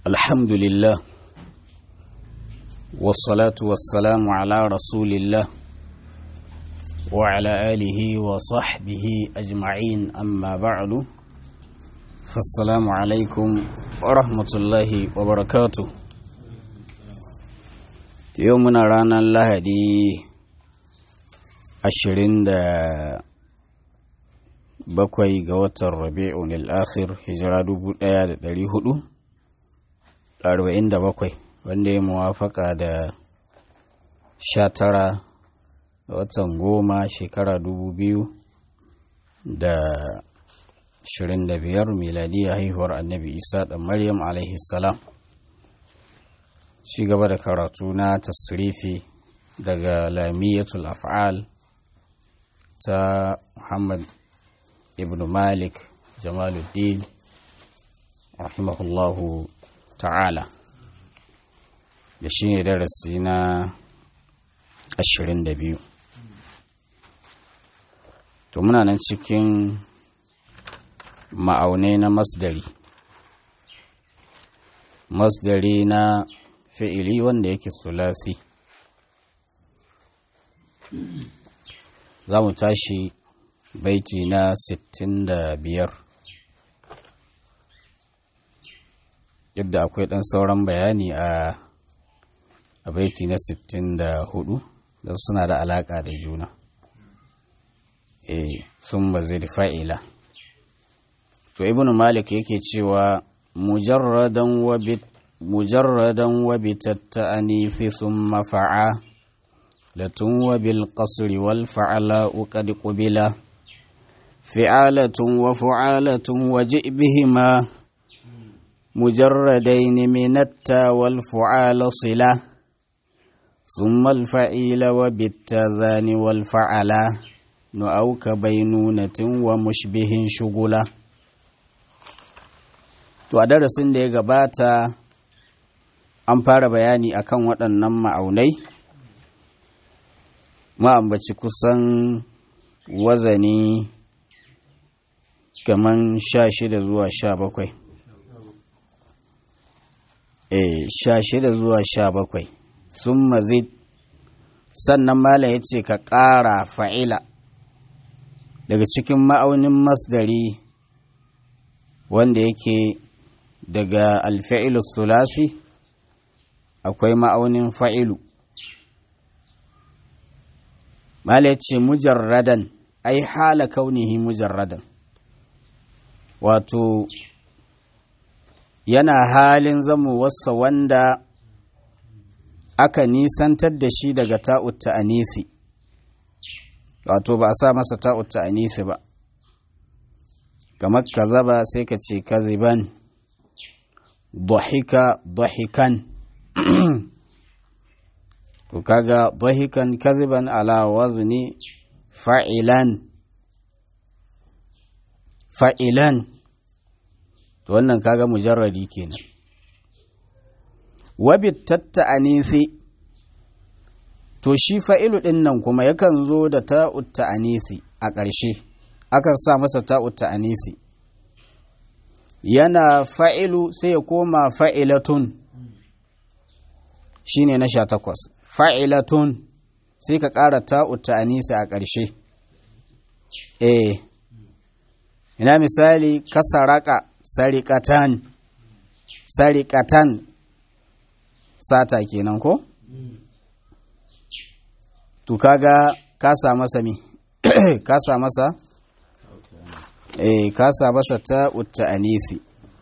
الحمد لله والصلاة والسلام على رسول الله وعلى آله وصحبه أجمعين أما بعد فالسلام عليكم ورحمة الله وبركاته يومنا رانا الله دي ashirin da bakwai ga watan rabi'un al'akhir hijira dubu ɗaya da ɗari hudu arba'in da bakwai wanda ya muwafaka da sha tara ga watan goma shekara dubu biyu da ashirin da biyar miladiyya haihuwar annabi isa da maryam alaihi salam ci gaba da karatu na tasrifi daga lamiyatul af'al ta Muhammad ibn Malik Jamaluddin rahimahullahu ta'ala da shi ne darasi na 22 to muna nan cikin ma'aunai na masdari masdari na fi'ili wanda yake sulasi za mu tashi baiti na 65 yadda akwai ɗan sauran bayani a a baiti na 64 da suna da alaƙa da juna eh sun ba zai da fa'ila to ibn malik yake cewa mujarradan wabit mujarradan wabitatta'ani fi summa fa'a لتن وبالقصر والفعلاء قد قبلا فعالة وفعالة وجئ بهما مجردين من التا والفعال صلة ثم الفعيل وبالتذان والفعلا نؤوك بينونة ومشبه شغلا to a darasin da ya gabata an fara bayani akan waɗannan ma'aunai ma'ambaci kusan wazani kaman sha shida zuwa sha bakwai e sha shida zuwa sha bakwai sun mazid sannan malam ya ce ka ƙara fa'ila daga cikin ma'aunin masdari wanda yake daga alfa'ilu sulasi akwai ma'aunin fa'ilu Mala ce mujarradan, ai hala kaunihi mujarradan, wato yana halin zamowarsa wanda aka nisantar da shi daga ta'utta anisi, wato ba a sa masa ta'utta anisi ba, kamar ka zaba sai ka ce kaziban, dhahika dhahikan. to kaga dahikan kaziban ala wazni fa'ilan fa'ilan to wannan kaga mujarradi kenan wabit tatta'anisi to shi fa'ilu ɗin nan kuma yakan zo da ta'ut ta'anisi a ƙarshe akan sa masa ta'ut ta'anisi yana fa'ilu sai ya koma fa'ilatun shine na sha takwas fa'ilatun sai ka ƙara ta'uta anisa a ƙarshe. E, ina misali ka saraka sarikatan, sarikatan sata kenan ko? To kaga ka sa masa mi, ka sa masa? E, ka sa masa ta'uta anisi.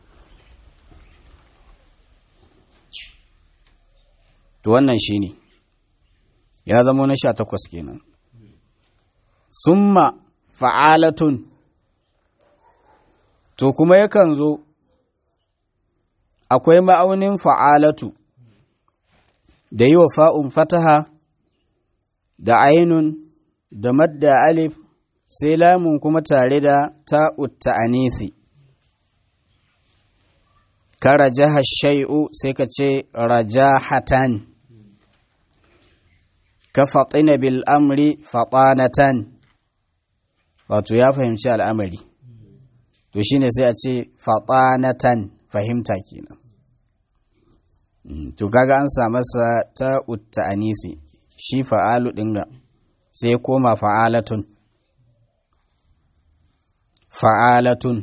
To wannan shi ne. ya zama na sha takwas kenan summa fa'alatun to kuma yakan zo akwai ma'aunin fa'alatu da yi wa fa'un fataha da ainun da madda alif sai lamun kuma tare da ta'utta anisi ka rajaha shai'u sai ka ce rajahatan ka faɗina bil amri faɗanatan wato ya fahimci al'amari to shine sai a ce faɗanatan fahimta kenan to kaga an sa masa ta utta anisi shi fa'alu ɗin ga sai ya koma fa'alatun fa'alatun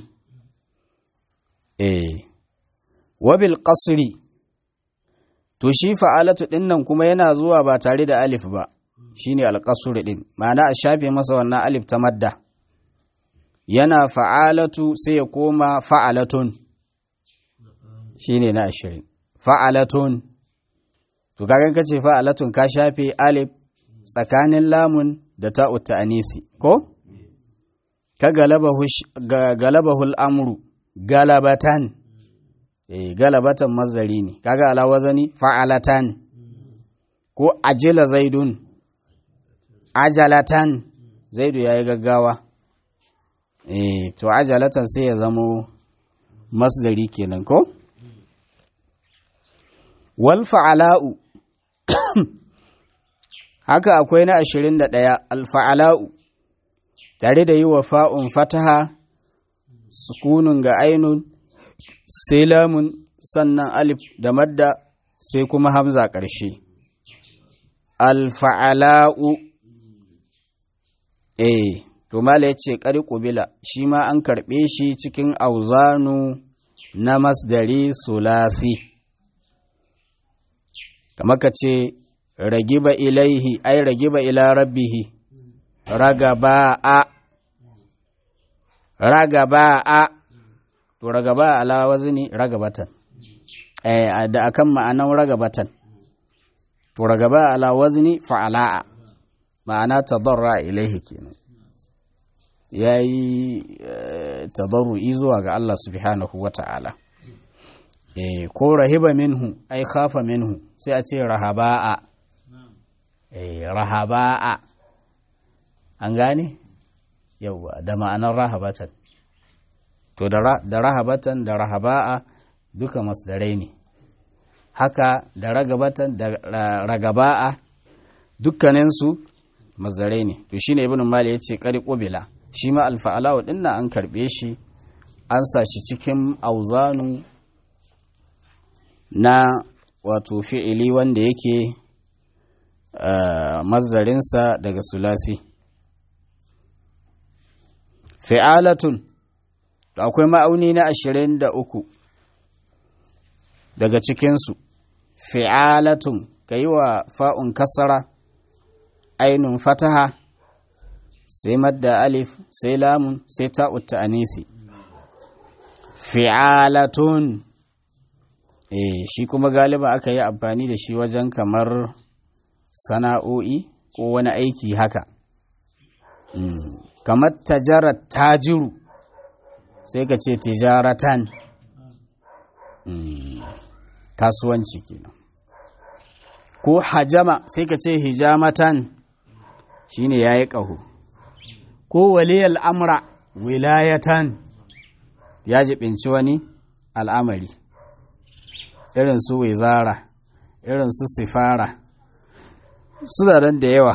eh wabil qasri to shi fa'alatu ɗin nan kuma yana zuwa ba tare da alif ba shine alƙasur ɗin ma'ana a shafe masa wannan alif ta madda yana fa'alatu sai ya koma fa'alatun shine na ashirin fa'alatun to kagan kace fa'alatun ka shafe alif tsakanin lamun da ta'ut ta'anisi ko ka galabahu al'amru galabatan eh galabatan mazari ne kaga ala wazani fa'alatan ko ajila zaidun ajalatan zaidu yayi gaggawa eh to ajalatan sai ya zamo masdari kenan ko wal fa'ala'u haka akwai na ashirin da ɗaya alfa'ala'u tare da yi wa fa'un fataha sukunun ga ainun sai lamun sannan alif da madda sai kuma hamza ƙarshe alfa'ala'u eh to mala ya ce ƙari ƙubila shi ma an karɓe shi cikin auzanu na masdari sulasi kamar ka ce ragiba ilaihi ai ragiba ila rabbihi ragaba a ragaba a to ragaba ala wazni ragabatan eh da akan ma'anan ragabatan to ragaba ala wazni fa'ala'a ma'ana tadarra ilaihi kenan yayi tadarru'i zuwa ga Allah subhanahu wata'ala eh ko rahiba minhu ai khafa minhu sai a ce rahaba'a eh rahaba'a an gane yauwa da ma'anar rahabatan to da rahabatan da rahaba'a duka masdarai ne haka da ragabatan da ragaba'a dukkaninsu masdarai ne to shine ibnu mali ya ce kari qubila shi ma alfa'alawa dinna an karbe shi an sa shi cikin auzanu na wato fi'ili wanda yake mazdarinsa daga sulasi fi'alatun akwai ma'auni na ashirin da uku daga cikinsu fi'alatun ka yi wa fa'un kasara ainun fataha sai madda alif sai lamun sai ta'utta anisi fi'alatun eh shi kuma galiba aka yi amfani da shi wajen kamar sana'o'i ko wani aiki haka kamar tajarar tajiru sai ka ce tijaratan kasuwanci kenan ko hajama sai ka ce hijamatan shine ya yi ƙaho ko waliyar amra wilayatan ya jibinci wani al'amari irin su wizara irin su sifara su da da yawa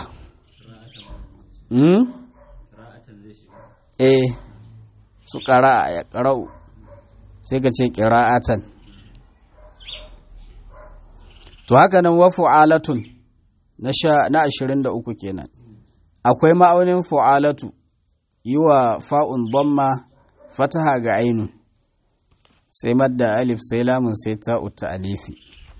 eh su ƙara ya ƙarau sai ka ce ƙira'atan to haka nan wa fu'alatun na ashirin da uku kenan akwai ma'aunin fu'alatu yi wa fa'un bomma fataha ga ainun sai madda alif sai lamun sai ta'utta alifi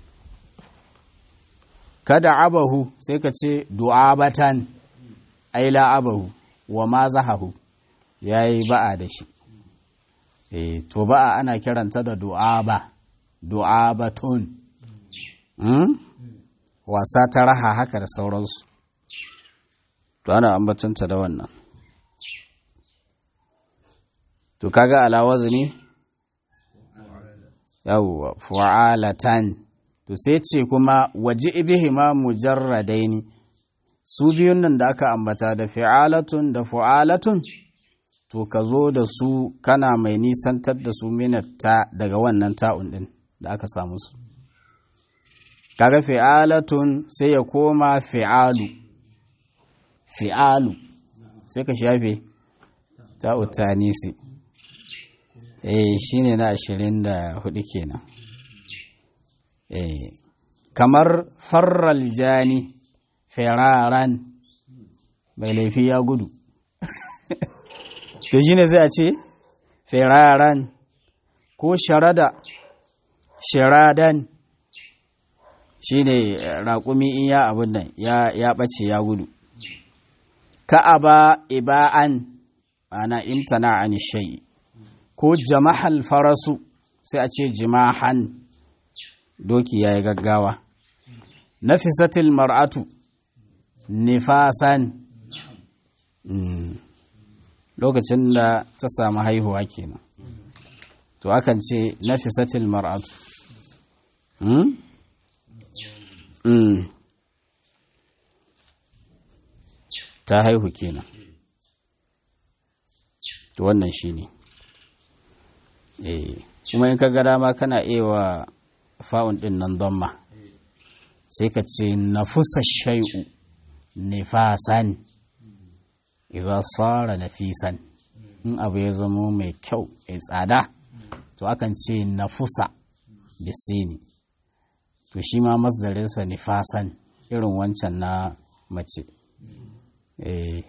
kada abahu sai ka ce du'abatan aila abahu wa ma zahahu ya yi ba'a da shi e, to ba'a ana kiranta da du'aba du'abatun hmm? wasa ta raha haka da sauransu to ana ambatunta da wannan to kaga alawazi ne yawwa fu'alatan to sai ce kuma waje ibihima mujarradaini su biyun nan da aka ambata da fi'alatun da fu'alatun to ka zo da su kana mai nisantar da su minatta daga wannan ta'un din da aka samu su kaga fi'alatun sai ya koma fi'alu fi'alu sai ka shafe ta'u tanisi eh shine na ashirin da hudu kenan eh kamar farral jani firaran mai laifi ya gudu to shine sai a ce firaran ko sharada shiradan shine raƙumi in ya abin nan ya ɓace ya gudu ka'aba iba'an ana imtana an shai ko jama'al farasu sai a ce jimahan doki ya yi gaggawa nafisatil mar'atu nifasan lokacin da ta samu haihuwa kenan to akan ce nafisatil mar'atu ta haihu kenan to wannan shine eh kuma in ka ga dama kana iya fa'un din nan damma sai ka ce nafusa shay'u nifasan idza sara nafisan in abu ya zama mai kyau mai tsada to akan ce nafusa bisini to shi ma masdarinsa nifasan irin wancan na mace eh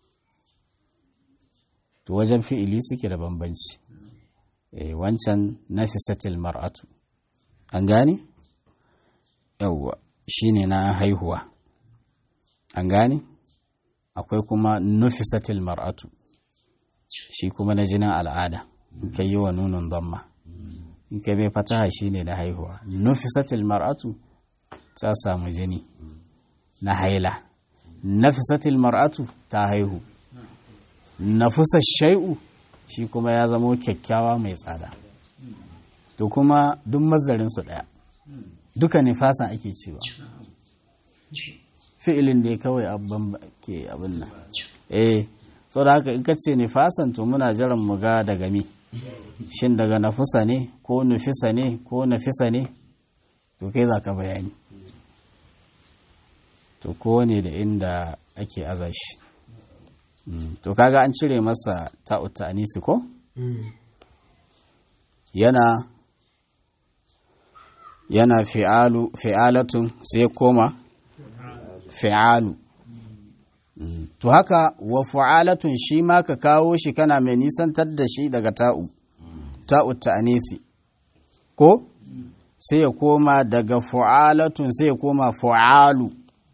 to wajen fi'ili suke da bambanci eh wancan nafisatil mar'atu an gane yawwa shine na haihuwa an gane akwai kuma nufisatil mar'atu shi kuma na jinin al'ada in ka yi wa nunin zamma in ka bai fataha shine na haihuwa nufisatil mar'atu ta samu jini na haila nafisatil mar'atu ta haihu nafusa shai'u shi kuma ya zamo kyakkyawa mai tsada to kuma duk mazarin su daya duka nifasan ake cewa fi'ilin ne kawai abban ke abin nan eh so da haka in ka ce nifasan to muna jiran mu ga daga mi shin daga nafusa ne ko nufisa ne ko nafisa ne to kai za ka bayani to kowane da inda ake aza shi to kaga an cire masa ta'uta anisi ko yana yana fi'alu fi'alatun sai koma fi'alu to haka wa fu'alatun shi ma ka kawo shi kana mai nisantar da shi daga ta'u ta'u ta'anisi ko sai ya koma daga fu'alatun sai ya koma fu'alu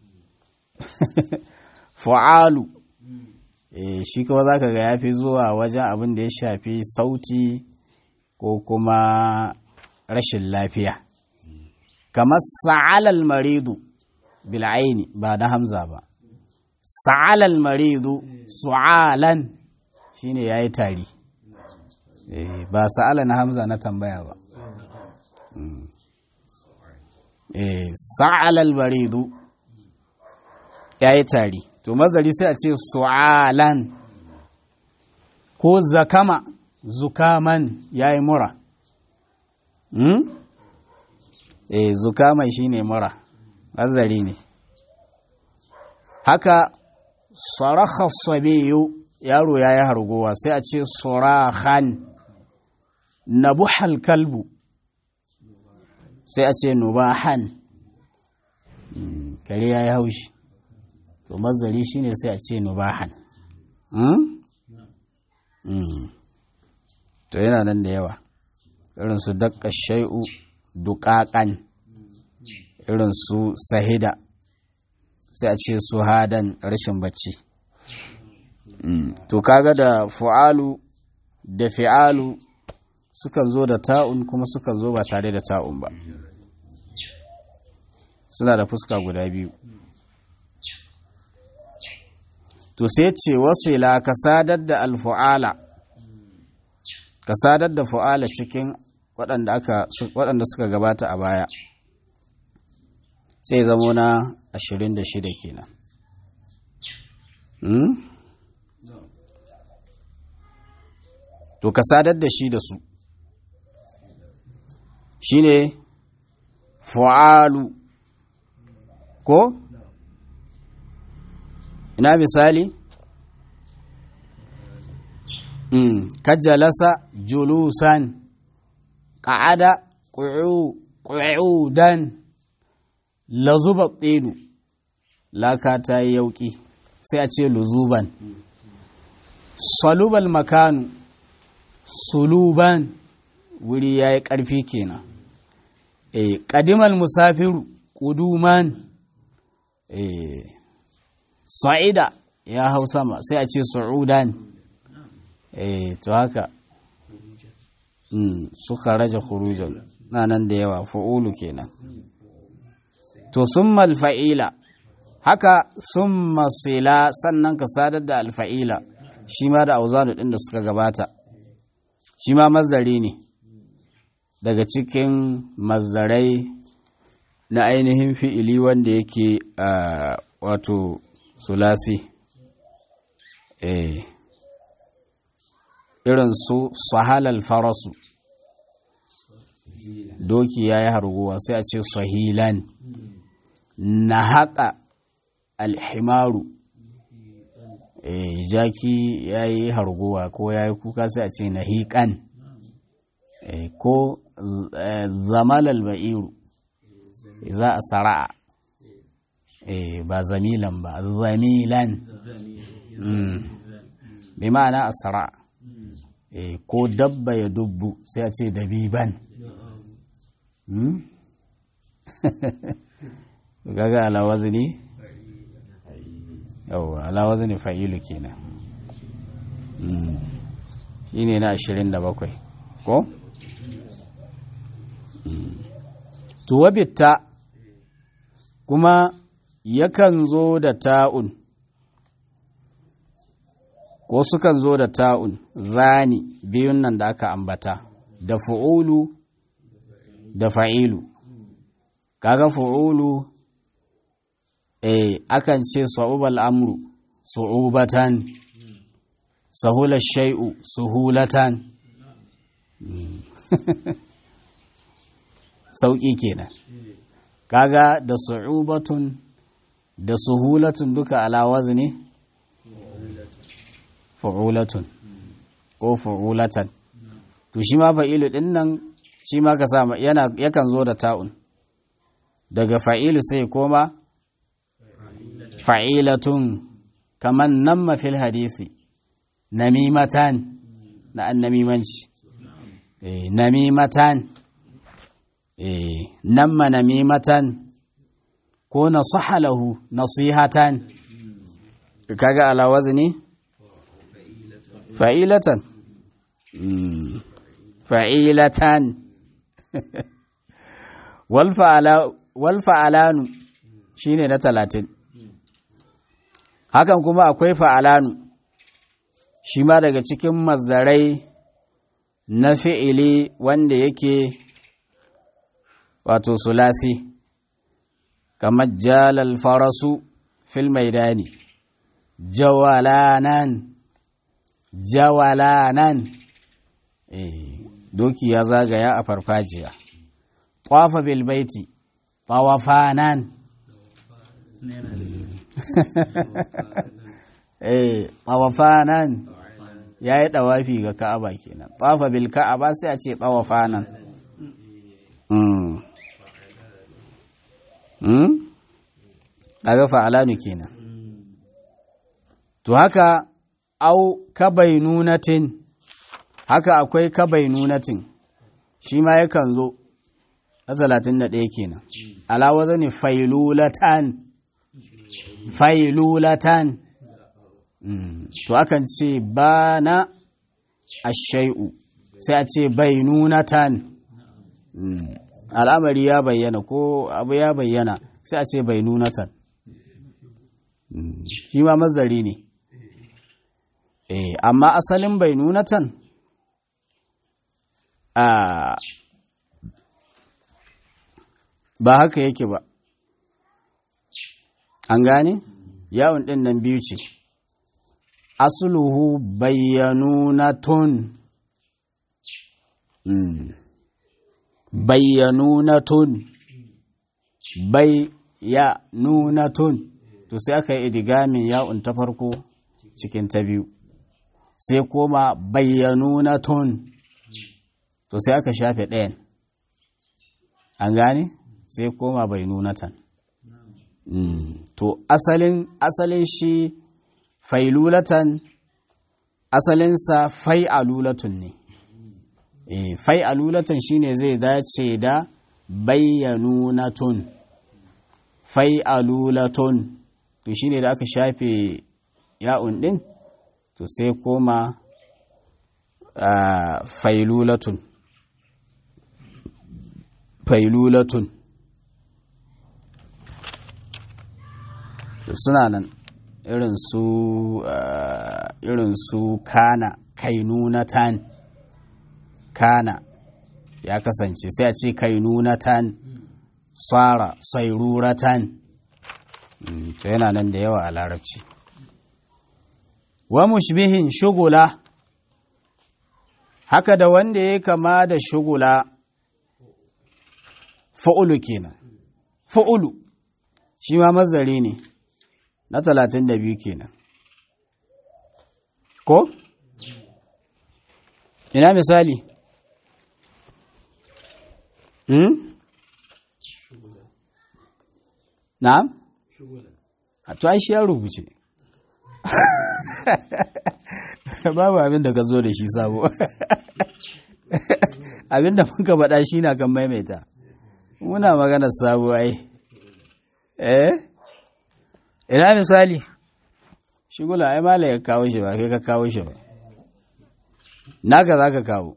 fu'alu e, shi kawai za ka ga ya fi zuwa wajen abin da ya shafi sauti ko kuma rashin lafiya kamar sa'alal maridu bil'aini ba na hamza ba sa'alal maridu su'alan shine yayi tari e, ba sa'ala na hamza na tambaya ba e, sa'alal maridu yayi tari to mazari sai a ce su'alan ko zakama zukaman yayi mura hmm? eh zukaman shine mura mazari ne haka sarakha sabiyu yaro yayi hargowa sai a ce surahan nabuhal kalbu sai a ce nubahan kare yayi haushi to mazari shine sai a ce nubahan to yana nan da yawa irin su dakka shai'u duƙaƙan irin su sahida sai a ce su hadan rashin bacci to kaga da fu'alu da fi'alu sukan zo da ta'un kuma sukan zo ba tare da ta'un ba suna da fuska guda biyu to sai ce wasila ka sadar da alfu'ala ka sadar da fu'ala cikin waɗanda suka gabata a baya sai zamo na ashirin da shida kenan to ka sadar da shi da su shine fu'alu ko ina misali mm. kajalasa julusan ƙa'ada ƙu'u ƙudan lazuba tsinu laka ta yi yauƙi sai a ce luzuban salubal makanu suluban wuri ya yi ƙarfi kenan e ƙadimal musafiru ƙuduman e sa'ida ya hau sama sai a ce su'udan e to haka suka raja khurujan na nan da yawa fa'ulu kenan to summa alfa'ila haka summa sila sannan ka sadar da alfa'ila shi ma da auzanu ɗin da suka gabata shi ma mazdari ne daga cikin mazdarai na ainihin fi'ili wanda yake a wato sulasi eh irin su sahalal farasu doki ya yi harguwa sai a ce sahilan na haƙa alhimaru e, jaki ya yi harguwa ko ya yi kuka sai a ce na hiƙan e, ko e, zamalal ba'iru za a sara'a e, ba zamilan ba zamilan mm. bi ma'ana a sara'a e, ko dabba ya dubbu sai a ce dabiban mm? gaga alawazini yauwa alawazini fa'ilu kenan shi ne na ashirin da bakwai ko? tuwabitta kuma yakan zo da ta'un ko sukan zo da ta'un zani biyun nan da aka ambata da fu'ulu da fa'ilu kaga fu'ulu eh akan ce sa'ubal amru su'ubatan sahula shay'u suhulatan sauƙi kenan kaga da su'ubatun da suhulatun duka ala wazni fu'ulatun ko fu'ulatan to shi ma fa'ilu din nan shi ma ka sama yana yakan zo da ta'un daga fa'ilu sai koma fa'ilatun kaman namma fil hadisi namimatan na annamimanci eh namimatan eh namma namimatan ko nasaha lahu nasihatan kaga ala wazni fa'ilatan fa'ilatan wal fa'alanu shine na talatin hakan kuma akwai fa'alanu shi ma daga cikin mazdarai na fi'ili wanda yake wato sulasi kamar jalal farasu fil maidani jawalanan jawalanan eh doki ya zagaya a farfajiya ƙwafa bilbaiti ƙawafanan eh ƙawafanan ya yi ɗawafi ga ka'aba kenan ƙwafa bil ka'aba sai a ce ƙawafanan ƙaga fa'alanu kenan to haka au kabainunatin haka akwai kabainunatin shi ma yakan zo na talatin da ɗaya kenan alawa zane failulatan failulatan to akan ce ba na ashai'u sai a ce bainunatan al'amari ya bayyana ko abu ya bayyana sai a ce bainunatan shi ma mazari ne Eh, amma asalin bai nunatan a ba haka yake ba an gane yawon ɗin nan biyu ce asuluhu bayyanunatun mm. bayyanunatun bayyanunatun to sai aka yi idigamin yawon ta farko cikin ta biyu sai koma bayyanunatun to sai aka shafe ɗayan an gane sai koma bai nunatan to asalin asalin shi failulatan asalinsa fai'alulatun ne e, fai'alulatun shine zai dace da bayyanunatun fai'alulatun to shine da aka shafe ya'un din to sai koma uh, failulatun failulatun suna nan irin su uh, irin su kana kainunatan kana ya kasance sai a ce kainunatan tsara sairuratan mm, to yana nan da yawa a larabci wa mushbihin shugula haka da wanda ya kama da shugula fa'ulu kenan fa'ulu shi ma mazari ne na talatin da biyu kenan ko? ina misali hmm? na? a to shi ya rubuce babu abin da ka zo da shi sabo abin da muka faɗa shi na kan maimaita muna magana sabo ai eh ina misali shigula ai mala ya kawo shi ba kai ka kawo shi ba naka za ka kawo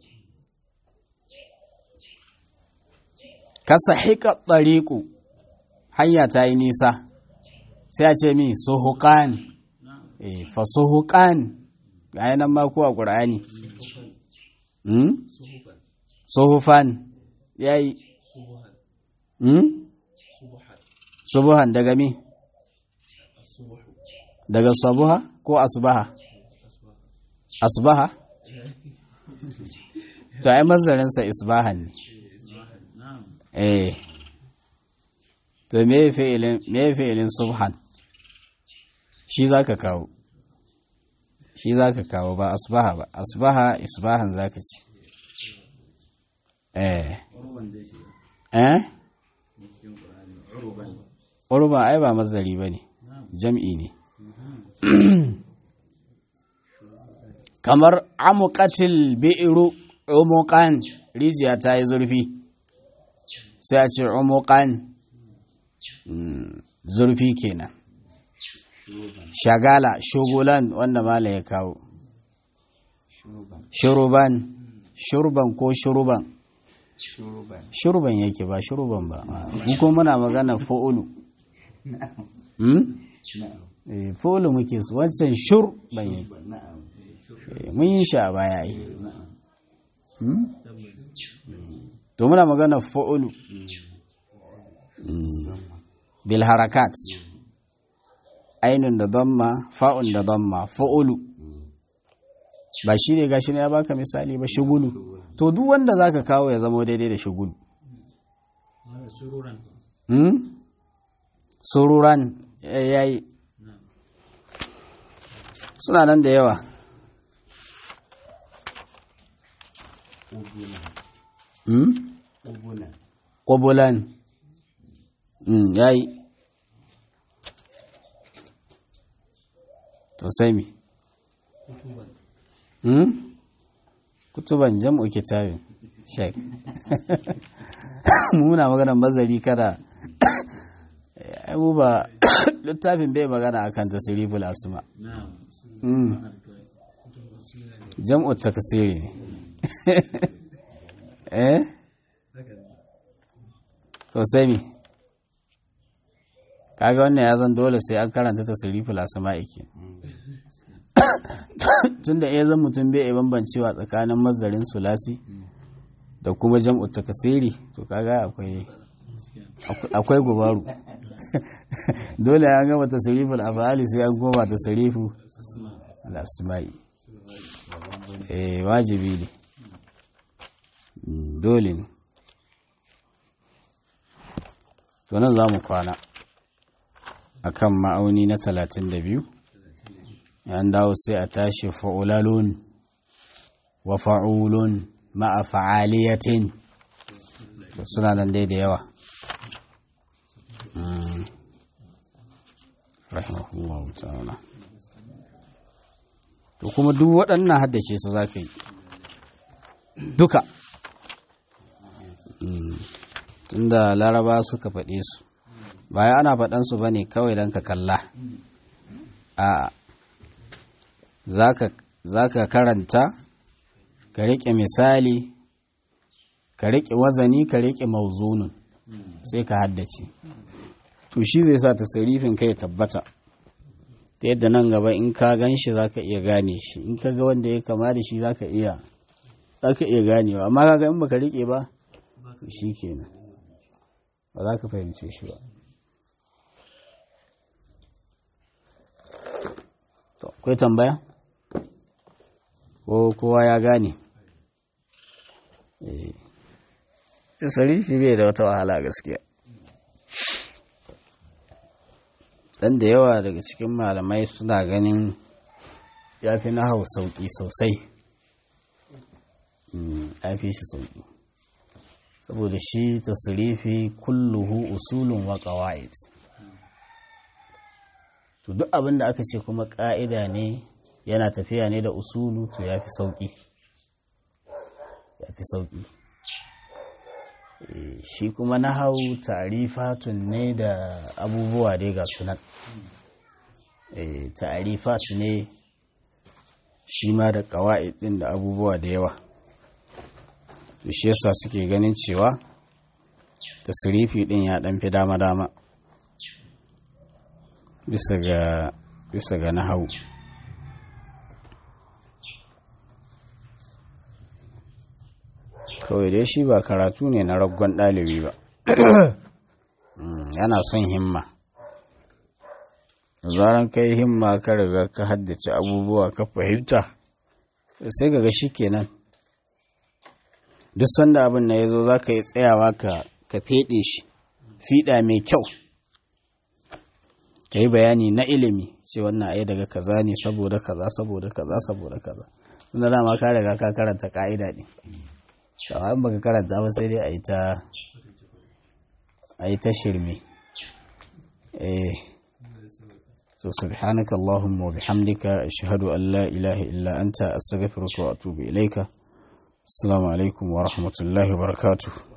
ka sahiƙa ɗariƙu hanya ta yi nisa sai a ce mi suhuƙan eh fa suhuƙan ga nan ma ko a ƙur'ani suhufan ya yi subuhan daga mi daga sabuha ko asbaha asbaha to ai mazarinsa isbahan ne eh to me fi'ilin me fi'ilin subhan shi zaka kawo shi zaka kawo ba asbaha ba asbaha isbahan zaka ci eh eh urban ai ba mazari bane jam'i ne kamar amuqatil bi'ru umuqan rijiya ta yi zurfi sai a ce umuqan zurfi kenan shagala shugulan wanda mala ya kawo shuruban shurban ko shuruban shurban yake ba shuruban ba ko muna magana fa'ulu fa'ulu muke su wancan shur ban yi mun yi shi a baya yi to muna magana fa'ulu bil harakat ainun da damma fa'un da damma fa'ulu ba shi ne gashi ne ya baka misali ba shugulu to duk wanda zaka kawo ya zama daidai da shugulu sururan yayi suna nan da yawa ƙobulan ya yi to sai mi kutuban jam'u kitabin shek muna magana mazari kada abu ba littafin bai magana akan tasiriful asma jam'u takasiri ne eh to sai mi kaga wannan ya zan dole sai an karanta tasiriful asma'i ke tunda ya zan mutum bai bambancewa tsakanin mazarin sulasi da kuma jam'u takasiri to kaga akwai akwai gubaru dole ya gama tasiriful afali sai an koma tasirifu al-asma'i eh wajibi ne dole ne to nan za mu kwana a kan ma'auni na talatin da biyu yan dawo sai a tashi fa'ulalun wa fa'ulun ma'a fa'aliyatin to suna nan dai da yawa rahimahullahu ta'ala to kuma duk waɗannan haddace su za ka yi duka tunda laraba suka faɗe su baya ana faɗansu ba ne kawai don ka kalla a za ka karanta ka riƙe misali ka riƙe wazani ka riƙe mauzunin sai ka haddace to shi zai sa tasirifin kai tabbata ta yadda nan gaba in ka gan shi za ka iya gane shi in ka ga wanda ya kama da shi za ka iya za ka iya ganewa amma kaga in baka riƙe ba shi kenan ba za ka fahimce shi ba to akwai tambaya ko kowa ya gane tasarifi bai da wata wahala gaskiya dan da yawa daga cikin malamai suna ganin ya fi na hau sauƙi sosai ya fi shi sauƙi saboda shi tasirifi kulluhu usulun wa ƙawa'id to duk abin da aka ce kuma ƙa'ida ne yana tafiya ne da usulu to ya fi sauƙi ya fi sauƙi shi kuma na hau ta'arifatun ne da abubuwa dai ga sunan ta'arifat ne shi ma da ƙawa'id ɗin da abubuwa da yawa shi yasa suke ganin cewa tasirifi ɗin ya ɗan fi dama-dama bisa ga bisa ga nahau kawai dai shi ba karatu ne na raggon ɗalibi ba yana son himma zaran kai himma ka riga ka haddace abubuwa ka fahimta sai ga shi kenan duk sanda abin na ya zo za ka yi tsayawa ka feɗe shi fiɗa mai kyau ka yi bayani na ilimi ce wannan ai daga kaza ne saboda kaza saboda kaza saboda kaza tunda dama ka riga ka karanta ka'ida ne kawai baka karanta ba sai dai a yi ta a yi ta shirme eh so subhanaka allahumma wa bihamdika ashhadu an la ilaha illa anta astaghfiruka wa atubu ilaika assalamu alaikum wa rahmatullahi wa barakatuh